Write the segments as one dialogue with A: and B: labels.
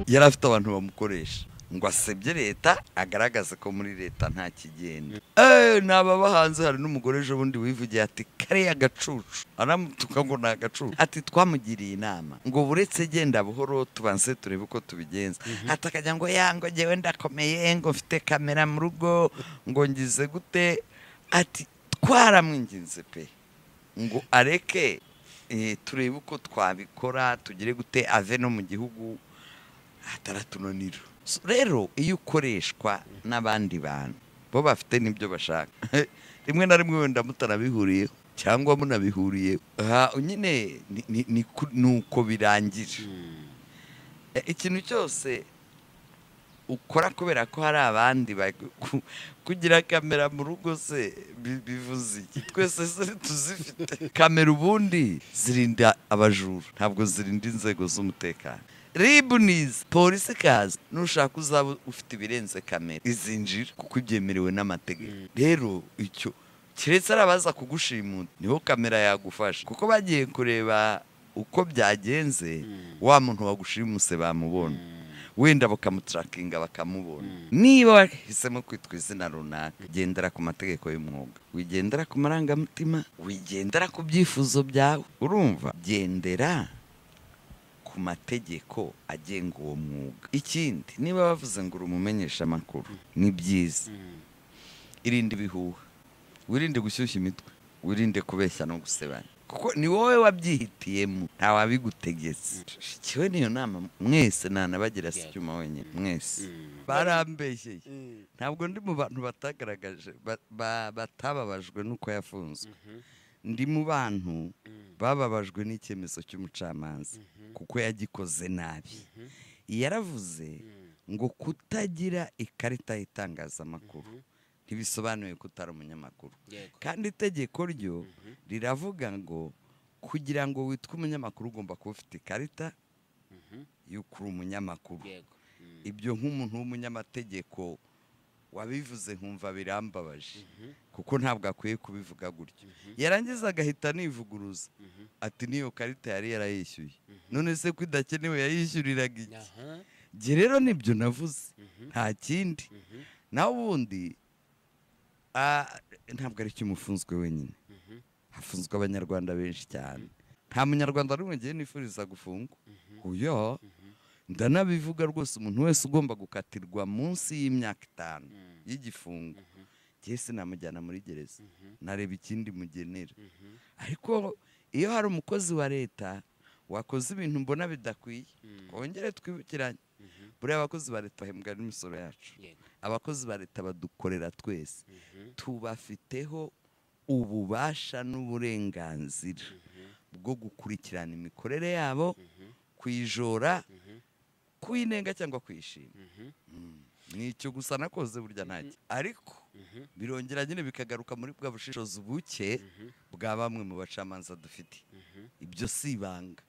A: yari afite abantu bamukoresha ngo asebye leta agaragaze ko muri leta nta kigenda ni ababa hanze hari n'umugore ejo bundi wivugiye ati kariya gacucu aramutuka ngo ni agacucu ati twamugiriye inama ngo buretse genda buhoro tubanze turebe uko tubigenza ati akajya ngo ya ngo ngewe ndakomeye ngo mfite kamera mu rugo ngo ngize gute ati twaramwinginze pe ngo areke eh, turebe uko twabikora tugere gute ave no mu gihugu ataratunanira So, rero iyo ukoreshwa n'abandi bantu bo bafite n'ibyo bashaka rimwe na rimwe wenda mutarabihuriyeho cyangwa munabihuriyeho aha nyine ni- ni- ni ku- ni uko birangira E, ikintu cyose ukora kubera ko hari abandi bag- ku- kugira kamera mu rugo se bi- bivuze iki twese se tuzifite kamera ubundi zirinda abajura ntabwo zirinda inzego z'umutekano ribu nizi polisi ikaza nushaka uzaba ufite ibirenze kamera izinjira kuko ibyemerewe n'amategeko rero icyo keretse ari abaza kugushimuta niho kamera yagufasha kuko bagiye kureba uko byagenze wa muntu wagushimuse bamubona wenda bakamutarakinga bakamubona niba wahisemo kwitwa izina runaka gendera ku mategeko y'umwuga wigendera ku marangamutima wigendera ku byifuzo byawe urumva gendera ku mategeko agenga uwo mwuga ikindi niba bavuze ngo uri umumenyesha amakuru ni byiza irinde ibihuha wirinde gushyushya imitwe wirinde kubeshya no gusebanya kuko ni wowe wabyihitiyemo nta wabigutegetse shikiwe niyo nama mwese ntanabagira si icyuma wenyine mwese barambeshyeye ntabwo ndi mu bantu batagaragaje ba- ba- batababajwe n'uko yafunzwe ndi mu bantu bababajwe n'icyemezo cy'umucamanza kuko yagikoze nabi yaravuze ngo kutagira ikarita y'itangazamakuru ntibisobanuye ko utari umunyamakuru
B: Yego.
A: kandi itegeko ryo riravuga ngo kugira ngo witwe umunyamakuru ugomba kuba ufite ikarita y'uko uri umunyamakuru
B: yego Mm.
A: ibyo nk'umuntu w'umunyamategeko wabivuze nkumva birambabaje kuko ntabwo akwiye kubivuga gutyo yarangiza agahita anivuguruza ati n'iyo karita yari yarayishyuye none se ko idakenewe yayishyuriraga iki
B: aha
A: njye rero nibyo navuze nta kindi nawe ubundi ah, ntabwo ari cyo umufunzwe wenyine hafunzwe abanyarwanda benshi cyane nta munyarwanda n'umwe ngiye nifuriza gufungwa uyo ndanabivuga rwose umuntu wese ugomba gukatirwa munsi y'imyaka itanu y'igifungo njye sinamujyana muri gereza nareba ikindi mugenera ariko iyo hari umukozi wa leta wakoze ibintu mbona bidakwiye twongere twibukiranye buriya abakozi ba leta bahembwa n'imisoro yacu
B: yego
A: abakozi ba leta badukorera twese tubafiteho ububasha n'uburenganzira bwo gukurikirana imikorere yabo kuyijora kuyinenga cyangwa kuyishima Mm. ni icyo gusa nakoze burya ntacyo ariko birongera nyine bikagaruka muri bwa bushishozi buke bwa bamwe mu bacamanza dufite ibyo si ibanga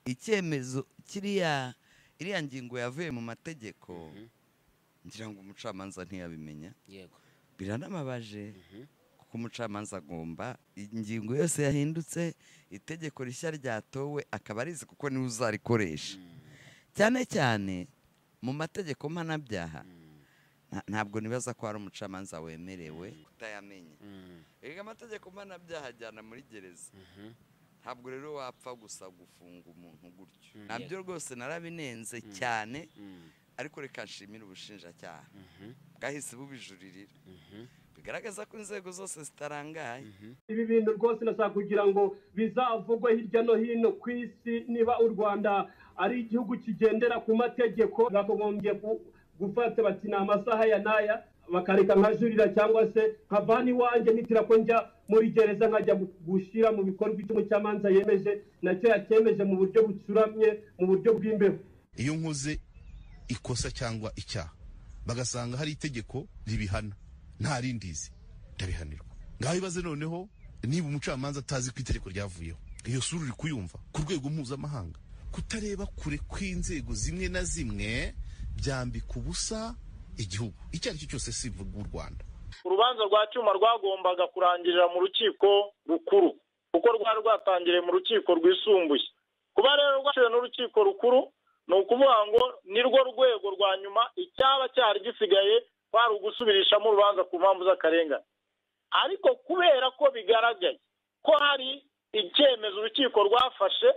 A: icyemezo kiriya iriya ngingo yavuye mu mategeko ngira ngo umucamanza ntiyabimenya
B: yego
A: biranababaje kuko umucamanza agomba ingingo yose yahindutse itegeko rishya ryatowe akaba arizi kuko niwe uzarikoresha cyane cyane mu mategeko mpanabyaha nta- ntabwo nibaza ko hari umucamanza wemerewe kutayamenya
B: Mm.
A: erega amategeko mpanabyaha ajyana muri gereza ntabwo rero wapfa gusa gufunga umuntu gutyo nabyo rwose narabinenze cyane
B: Mm.
A: ariko reka nshimire ubushinjacyaha bwahise bubijuririra bigaragaza ko inzego zose zitarangaye
C: ibi bintu rwose nashaka kugira ngo bizavugwe hirya no hino ku isi niba u rwanda ari igihugu kigendera ku mategeko bakagombye ku- gufata bati ni amasaha ya n'aya bakareka nkajurira cyangwa se nkavana iwanjye nitira ko njya muri gereza nkajya gu- gushyira mu bikorwa icyo umucamanza yemeje nacyo yakemeje mu buryo bucuramye mu buryo bw'imbeho
D: iyo nkoze ikosa cyangwa icyaha bagasanga hari itegeko ribihana nta rindizi ndabihanirwa ngaho ibaze noneho niba umucamanza atazi ko itegeko ryavuyeho iyo sura uri kuyumva ku rwego mpuzamahanga kutareba kure kw'inzego zimwe na zimwe byambika ubusa igihugu icyo ari cyo cyose sivuga u rwanda
E: urubanza rwa cyuma rwagombaga kurangirira mu rukiko rukuru kuko rwari rwatangiriye mu rukiko rwisumbuye kuba rero rwaciwe n'urukiko rukuru ni ukuvuga ngo ni rwo rwego rwa nyuma icyaba cyari gisigaye kwari ugusubirishamo urubanza ku mpamvu z'akarengane ariko kubera ko bigaragaye ko hari icyemezo urukiko rwafashe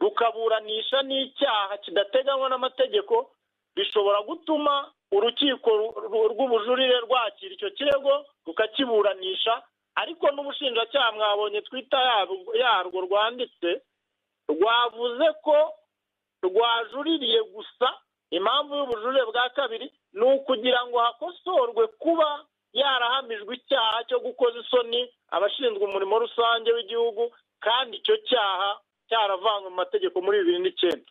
E: rukaburanisha n'icyaha kidateganywa n'amategeko bishobora gutuma urukiko ru- ru- rw'ubujurire rwakira icyo kirego rukakiburanisha ariko n'ubushinjacyaha mwabonye twita yabwo- yarwo rwanditse rwavuze ko rwajuririye gusa impamvu y'ubujurire bwa kabiri ni ukugira ngo hakosorwe kuba yarahamijwe icyaha cyo gukoza isoni abashinzwe umurimo rusange w'igihugu kandi icyo cyaha cyaravanywe mu mategeko muri bibiri n'icyenda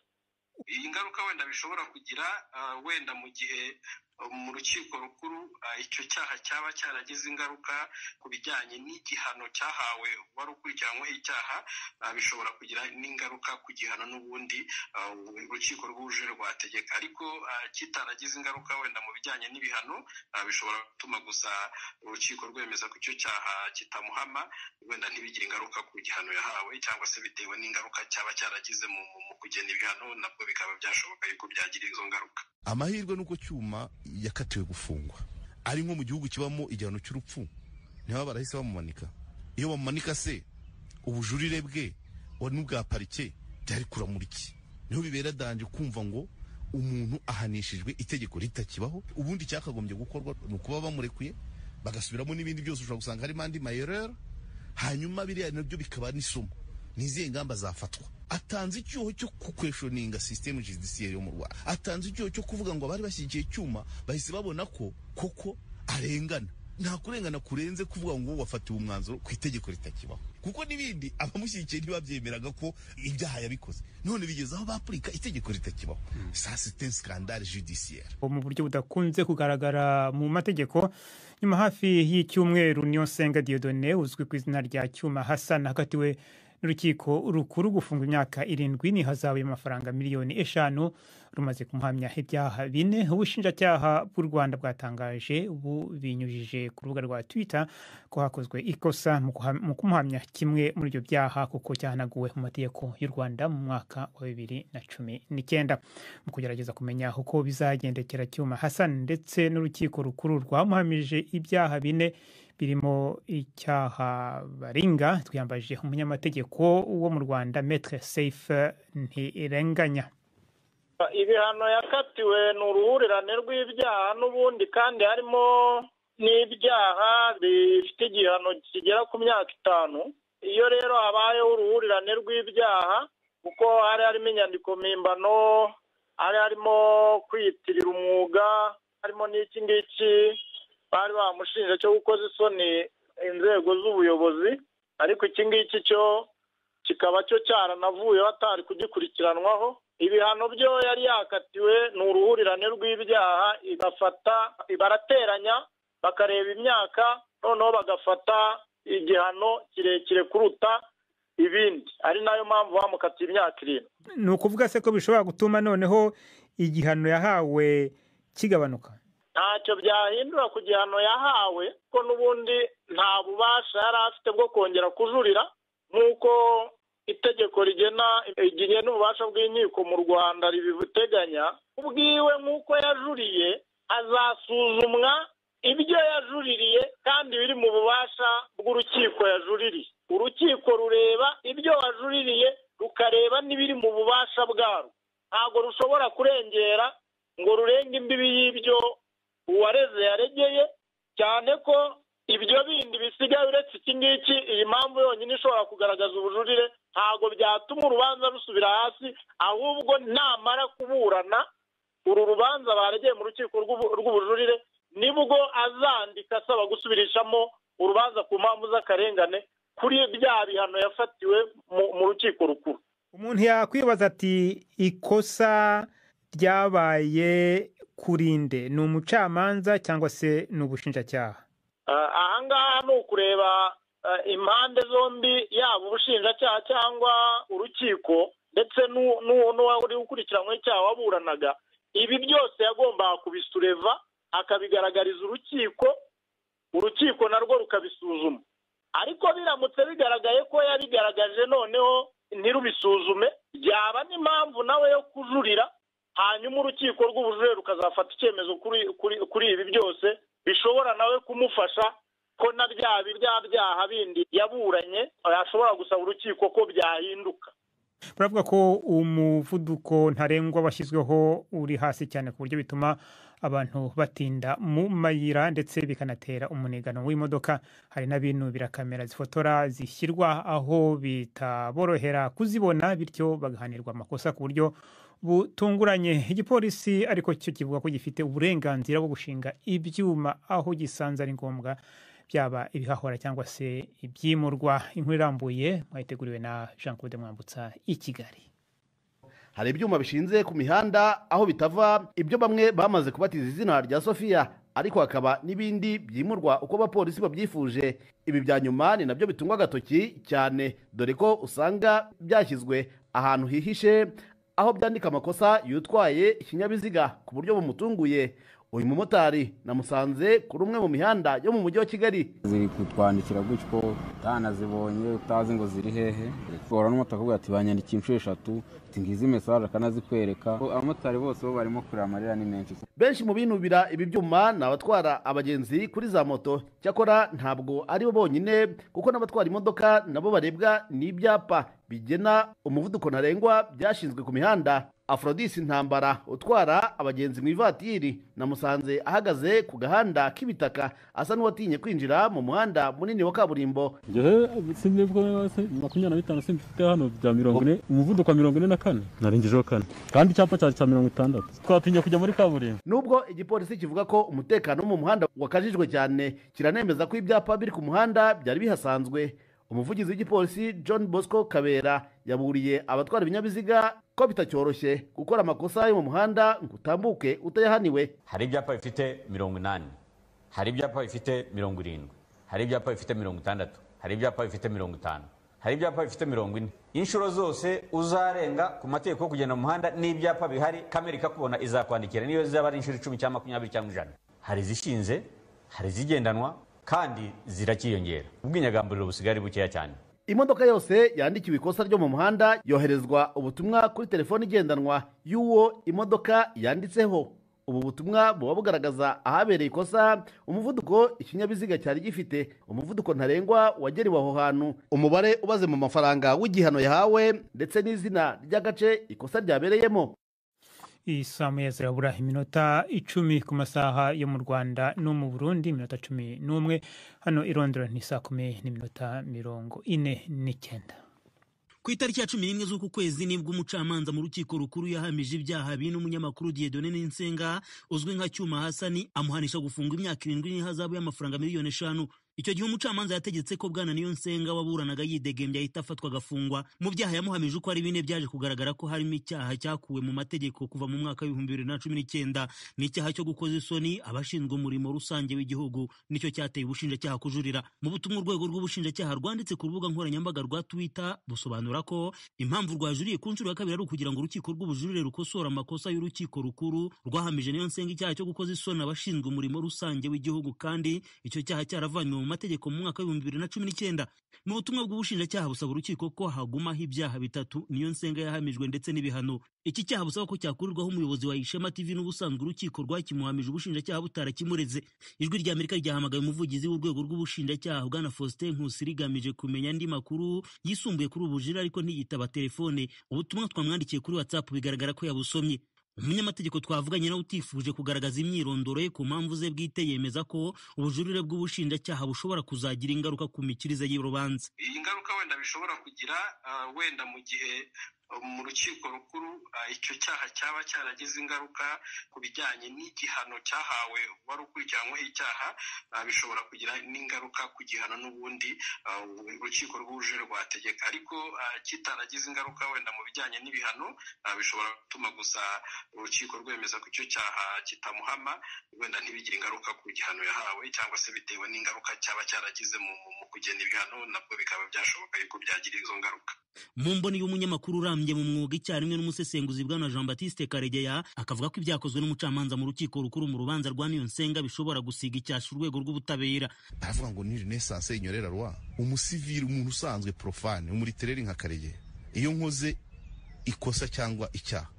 B: iyi ngaruka wenda bishobora kugira ah, wenda mu gihe ah, mu rukiko rukuru ah, icyo cyaha cyaba cyaragize ingaruka ku bijyanye n'igihano cyahawe wari ukurikiranyweho icyaha ah, bishobora kugira n'ingaruka ku gihano n'ubundi ah, urukiko rw'ubujurire rwategeka ariko ah, kitaragize ingaruka wenda mu bijyanye n'ibihano ah, bishobora gutuma gusa urukiko rwemeza ko icyo cyaha kitamuhama wenda ntibigire ingaruka ku gihano yahawe cyangwa se bitewe n'ingaruka cyaba cyaragize mu, mu, mu kugena ibihano nabwo bikaba byashoboka yuko byagira izo ngaruka
D: amahirwe nuko cyuma yakatiwe gufungwa ari nko mu gihugu kibamo igihano cy'urupfu niba barahise bamumanika iyo bamumanika se ubujurire bwe wa n'ubwa parike byari kuramura iki niho bibera danje kumva ngo umuntu ahanishijwe itegeko ritakibaho ubundi cyakagombye gukorwa ni ukuba bamurekuye bagasubiramo n'ibindi byose ushobora gusanga harimo andi mayerere hanyuma biriya nabyo bikaba n'isomo ni izihe ngamba zafatwa atanze icyuho cyo kukweshoninga sisitemu judisiyeri yo mu rwanda atanze icyuho cyo kuvuga ngo abari bashyigikiye icyuma bahise babona ko koko arengana nta kurengana kurenze kuvuga ngo wafatiwe umwanzuro ku itegeko ritakibaho kuko n'ibindi abamushyigikiye ntibabyemeraga ko ibyaha yabikoze none bigeze aho bapurika itegeko ritakibaho sa site skandale judisiyeri
F: mu buryo budakunze kugaragara mu mategeko nyuma hafi y'icyumweru niyo senga diodone uzwi ku izina rya cyuma hassan hakatiwe n'urukiko rukuru gufunga imyaka irindwi n'ihazabu y'amafaranga miliyoni eshanu rumaze kumuhamya ibyaha bine ubushinjacyaha bw'u rwanda bwatangaje bubinyujije ku rubuga rwa twitter ko hakozwe ikosa mu kuha- mu kumuhamya kimwe muri ibyo byaha kuko cyahanaguwe mu mategeko y'u rwanda mu mwaka wa bibiri na cumi n'icyenda mu kugerageza kumenya uko bizagendekera cyuma hassan ndetse n'urukiko rukuru rwamuhamije ibyaha bine birimo icyaha baringa twiyambaje umunyamategeko wo mu rwanda metre safe ntirenganya
E: ibihano yakatiwe ni uruhurirane rw'ibyaha n'ubundi kandi harimo n'ibyaha bifite igihano kigera ku myaka itanu iyo rero habayeho uruhurirane rw'ibyaha kuko hari harimo inyandiko mpimbano hari harimo kwiyitirira umwuga harimo n'iki ngiki bari bamushinja cyo gukoza isoni inzego z'ubuyobozi ariko iki ngiki cyo kikaba cyo cyaranavuyeho atari kugikurikiranwaho ibihano byo yari yakatiwe ni uruhurirane rw'ibyaha igafata barateranya bakareba imyaka noneho bagafata igihano kirekire kuruta ibindi ari nayo mpamvu bamukatiye imyaka irindwi
F: ni ukuvuga se ko bishobora gutuma noneho igihano yahawe kigabanuka
E: ntacyo byahindura ku gihano yahawe kuko n'ubundi nta bubasha yari afite bwo kongera kujurira nk'uko itegeko rigena igihe n'ububasha bw'inkiko mu rwanda ribibuteganya ubwiwe nk'uko yajuriye azasuzumwa ibyo yajuririye kandi biri mu bubasha bw'urukiko yajuririye urukiko rureba ibyo wajuririye rukareba n'ibiri mu bubasha bwarwo ntabwo rushobora kurengera ngo rurenge imbibi y'ibyo uwareze yaregeye cyane ko ibyo bindi bisigaye uretse iki ngiki iyi mpamvu yonyine ishobora kugaragaza ubujurire ntabwo byatuma urubanza rusubira hasi ahubwo namara kuburana uru rubanza baregeye mu rukiko rw'ubu- rw'ubujurire nibwo azandika asaba gusubirishamo urubanza ku mpamvu z'akarengane kuri bya bihano yafatiwe mu- mu rukiko rukuru
F: umuntu yakwibaza ati ikosa ryabaye kurinde ni umucamanza cyangwa se ni ubushinjacyaha
E: Ah, ahangaha ni ukureba ah, impande zombi yaba ubushinjacyaha cyangwa urukiko ndetse n'u- n'u- n'uwari ukurikiranweho icyaha waburanaga ibi byose yagombaga kubisureva akabigaragariza urukiko urukiko narwo rukabisuzuma ariko biramutse bigaragaye ko yabigaragaje noneho ntirubisuzume byaba n'impamvu nawe yo kujurira hanyuma urukiko rw'ubujurire rukazafata icyemezo kuri kuri kuri ibi byose bishobora nawe kumufasha ko na bya bya byaha bindi yaburanye yashobora gusaba urukiko ko byahinduka
F: baravuga ko umuvuduko ntarengwa washyizweho uri hasi cyane ku buryo bituma abantu batinda mu mayira ndetse bikanatera umunigano w'imodoka hari na bino birakamera zifotora zishyirwa aho bitaborohera kuzibona bityo bagahanirwa amakosa ku buryo butunguranye igipolisi ariko cyo kivuga ko gifite uburenganzira bwo gushinga ibyuma aho gisanze ari ngombwa byaba ibihahora cyangwa se ibyimurwa inkuru irambuye mwayiteguriwe na jean claude mwambutsa i kigali
D: hari ibyuma bishinze ku mihanda aho bitava ibyo bamwe bamaze kubatiza izina rya sofiya ariko hakaba n'ibindi byimurwa uko abapolisi babyifuje ibi bya nyuma ni nabyo bitungwa agatoki cyane dore ko usanga byashyizwe ahantu hihishe aho byandika amakosa y'utwaye ikinyabiziga ku buryo bumutunguye uyu mumotari namusanze kuri umwe mu mihanda yo mu mujyi wa kigali
G: ziri kutwandikira gutyo utanazibonye utazi ngo ziri hehe ushobora n'umutakobwa ati banyandikiye inshuro eshatu ati ngizi mesaje akanazikwereka abamotari bose bo barimo kureba amarira ni menshi
D: benshi mu binubira ibi byuma ni abatwara abagenzi kuri za moto cyakora ntabwo ari bo bonyine kuko n'abatwara imodoka nabo barebwa n'ibyapa bigena umuvuduko ntarengwa byashinzwe ku mihanda afrodisi ntambara utwara abagenzi mu ivatiri namusanze ahagaze ku gahanda k'ibitaka asa n'uwatinye kwinjira mu muhanda munini wa kaburimbo
H: ngewe sinibwo makumyabiri na bitanu simfite hano bya mirongo ine umuvuduko wa mirongo ine na kane narengejeho kane kandi icyapa cyari cya mirongo itandatu twatinye kujya muri kaburimbo
D: nubwo igipolisi kivuga ko umutekano wo mu muhanda wakajijwe cyane kiranemeza ko ibyapa biri ku muhanda byari bihasanzwe umuvugizi w'igipolisi john bosco kabera yaburiye abatwara ibinyabiziga ko bitacyoroshye gukora amakosa yo mu muhanda ngo utambuke utayahaniwe
C: hari ibyapa bifite mirongo inani hari ibyapa bifite mirongo irindwi hari ibyapa bifite mirongo itandatu hari ibyapa bifite mirongo itanu hari ibyapa bifite mirongo ine inshuro zose uzarenga ku mategeko yo kugenda mu muhanda n'ibyapa bihari kamera ikakubona izakwandikira niyo zaba ari inshuro icumi cyangwa makumyabiri cyangwa ijana hari izishinze hari izigendanwa kandi zirakiyongera ubwinyagamburiro busigaye ari bukeya cyane
D: imodoka yose yandikiwe ikosa ryo mu muhanda yoherezwa ubutumwa kuri telefoni igendanwa y'uwo imodoka yanditseho ubu butumwa buba bugaragaza ahabereye ikosa umuvuduko ikinyabiziga cyari gifite umuvuduko ntarengwa wagerewe aho hantu umubare ubaze mu mafaranga w'igihano yahawe ndetse n'izina ry'agace ikosa ryabereyemo
F: isa meza irabura iminota icumi ku masaha yo mu rwanda no mu burundi iminota cumi n'umwe hano i Londres ni saa kumi n'iminota mirongo ine n'icyenda
I: ku itariki ya cumi n'imwe z'uku kwezi nibwo umucamanza mu rukiko rukuru yahamije ibyaha bine umunyamakuru Dieudonne Ninsenga uzwi nka Cyuma Hasani amuhanisha gufungwa imyaka irindwi n'ihazabu y'amafaranga miliyoni eshanu icyo gihe umucamanza yategetse ko bwana niyo nsenga waburanaga yidegembye ahita afatwa agafungwa mu byaha yamuhamije uko ari bine byaje kugaragara ko harimo icyaha cyakuwe mu mategeko kuva mu mwaka w'ibihumbi bibiri na cumi n'icyenda n'icyaha cyo gukoza isoni abashinzwe umurimo rusange w'igihugu nicyo cyateye ubushinjacyaha kujurira mu butumwa urwego rw'ubushinjacyaha rwanditse ku rubuga nkoranyambaga rwa twitter busobanura ko impamvu rwajuriye ku nshuro ya kabiri ari ukugira ngo urukiko rw'ubujurire rukosora amakosa y'urukiko rukuru rwahamije niyo nsenga icyaha cyo gukoza isoni abashinzwe umurimo rusange w'igihugu kandi icyo cyaha cyaravanywe mu mategeko mu mwaka w'ibihumbi bibiri na cumi n'icyenda mu butumwa bw'ubushinjacyaha busaba urukiko ko hagumaho ibyaha bitatu niyo nsenga yahamijwe ndetse n'ibihano iki cyaha busaba ko cyakurirwaho umuyobozi wa ishema tv n'ubusanzwe urukiko rwakimuhamije ubushinjacyaha butarakimureze ijwi rya amerika ryahamagaye umuvugizi w'urwego rw'ubushinjacyaha bwana faustin nkusi rigamije kumenya andi makuru yisumbuye kuri ubu bujire ariko ntiyitaba telefone ubutumwa twamwandikiye kuri whatsapp bigaragara ko yabusomye umunyamategeko twavuganye nawe utifuje kugaragaza imyirondoro ye ku mpamvu ze bwite yemeza ko ubujurire bw'ubushinjacyaha bushobora kuzagira ingaruka ku mikirize y'urubanza
B: iyi ngaruka wenda bishobora kugira wenda mu gihe mu rukiko rukuru icyo cyaha cyaba cyaragize ingaruka ku bijyanye n'igihano cyahawe wari ukurikiranyweho icyaha bishobora kugira n'ingaruka ku gihano n'ubundi urukiko rw'ubujurire rwategeka ariko kitaragize ingaruka wenda mu bijyanye n'ibihano bishobora gutuma gusa urukiko rwemeza ko icyo cyaha kitamuhama wenda ntibigire ingaruka ku gihano yahawe cyangwa se bitewe n'ingaruka cyaba cyaragize mu kugena ibihano nabwo bikaba byashoboka yuko byagira izo ngaruka
I: mu mboni y'umunyamakuru urambye mu mwuga icyarimwe n'umusesenguzi bwana jean batiste karegeya akavuga ko ibyakozwe n'umucamanza mu rukiko rukuru mu rubanza rwa niyo nsenga bishobora gusiga icyasha urwego rw'ubutabera
J: baravuga ngo ni renaissance inyorera rwa umusivili umuntu usanzwe profane umuritereri nka karegeya iyo nkoze ikosa cyangwa icyaha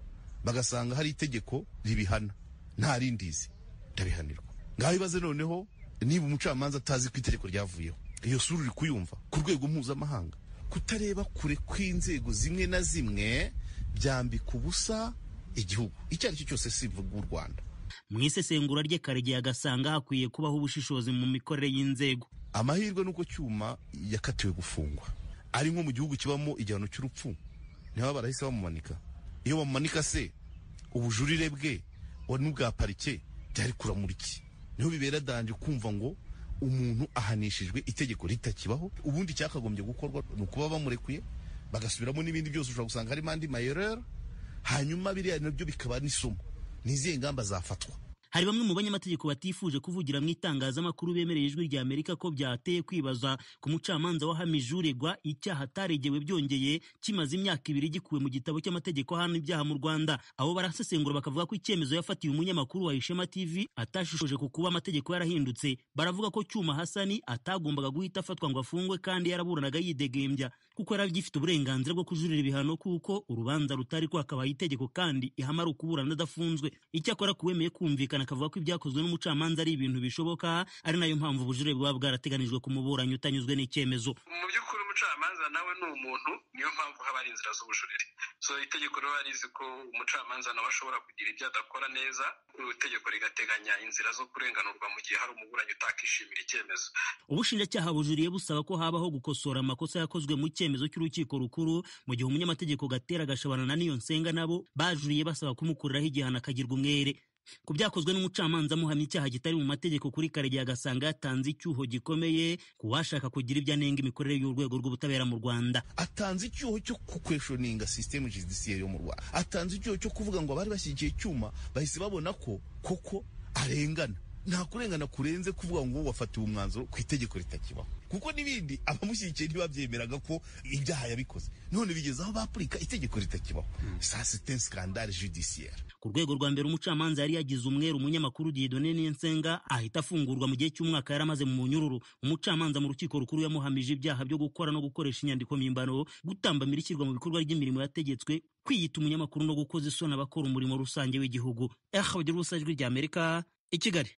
D: bagasanga hari itegeko ribihana nta rindizi ndabihanirwa ngaho ibaze noneho niba umucamanza atazi ko itegeko ryavuyeho iyo sura uri kuyumva ku rwego mpuzamahanga kutareba kure kw'inzego zimwe na zimwe byambika ubusa igihugu icyo ari cyo cyose sivuga u rwanda
I: mu isesengura rye karegeya agasanga hakwiye kubaho ubushishozi mu mikorere y'inzego
D: amahirwe nuko cyuma yakatiwe gufungwa ari nko mu gihugu kibamo igihano cy'urupfu niho barahise bamumanika iyo bamumanika se ubujurire bwe wa n'ubwa parike byari kuramura iki niho bibera danje kumva ngo umuntu ahanishijwe itegeko ritakibaho ubundi cyakagombye gukorwa ni ukuba bamurekuye bagasubiramo n'ibindi byose ushobora gusanga harimo andi mayerere hanyuma biriya nabyo bikaba n'isomo nizihe ngamba zafatwa
I: hari bamwe mu banyamategeko batifuje kuvugira mu itangazamakuru bemereye ijwi rya amerika ko byateye kwibaza ku mucamanza wahamije uregwa icyaha ataregewe byongeye kimaze imyaka ibiri gikuwe mu gitabo cy'amategeko ahana ibyaha mu rwanda abo barasesengura bakavuga ko icyemezo yafatiye umunyamakuru wa ishema tv atashishoje ku kuba amategeko yarahindutse baravuga ko cyuma hasani atagombaga guhita afatwa ngo afungwe kandi yaraburanaga yidegembya kuko yari agifite uburenganzira bwo kujurira ibihano kuko urubanza rutari rwakabaye itegeko kandi ihamara ukuburana adafunzwe icyakora kuwemeye kumvikana akavuga ko ibyakozwe n'umucamanza ari ibintu bishoboka ari nayo mpamvu ubujurire buba bwarateganijwe ku muburanyi utanyuzwe n'icyemezo
B: mu by'ukuri umucamanza nawe ni umuntu niyo mpamvu haba hari inzira z'ubujurire so itegeko riba rizi ko umucamanza nawe ashobora kugira ibyo adakora neza itegeko rigateganya inzira zo kurenganurwa mu gihe hari umuburanyi utakishimira icyemezo
I: ubushinjacyaha bujuriye busaba ko habaho gukosora amakosa yakozwe mu cyemezo cy'urukiko rukuru mu gihe umunyamategeko gatera gashabana na niyo nsenga nabo bajuriye basaba kumukuriraho igihano akagirwa umwere ku byakozwe n'umucamanza amuhamya icyaha kitari mu mategeko kuri karegeya agasanga yatanze icyuho gikomeye ku washaka kugira ibyo anenga imikorere y'urwego rw'ubutabera mu rwanda
D: atanze icyuho cyo kukweshoninga sisitemu judiciaire yo mu rwanda atanze icyuho cyo kuvuga ngo abari bashyigikiye icyuma bahise babona ko koko arengana nta kurengana kurenze kuvuga ngo wafatiwe umwanzuro ku itegeko ritakibaho kuko n'ibindi abamushyigikiye ntibabyemeraga ko ibyaha yabikoze none bigeze aho bapurika itegeko ritakibaho sa site scandale judiciaire
I: ku rwego rwa mbere umucamanza yari yagize umweru umunyamakuru Dieudonne Niyensenga ahita afungurwa mu gihe cy'umwaka yari amaze mu munyururu umucamanza mu rukiko rukuru yamuhamije ibyaha byo gukora no gukoresha inyandiko mpimbano gutambamira ishyirwa mu bikorwa ry'imirimo yategetswe kwiyita umunyamakuru no gukoza isoni abakora umurimo rusange w'igihugu eh abagira ubusa ijwi rya Amerika i Kigali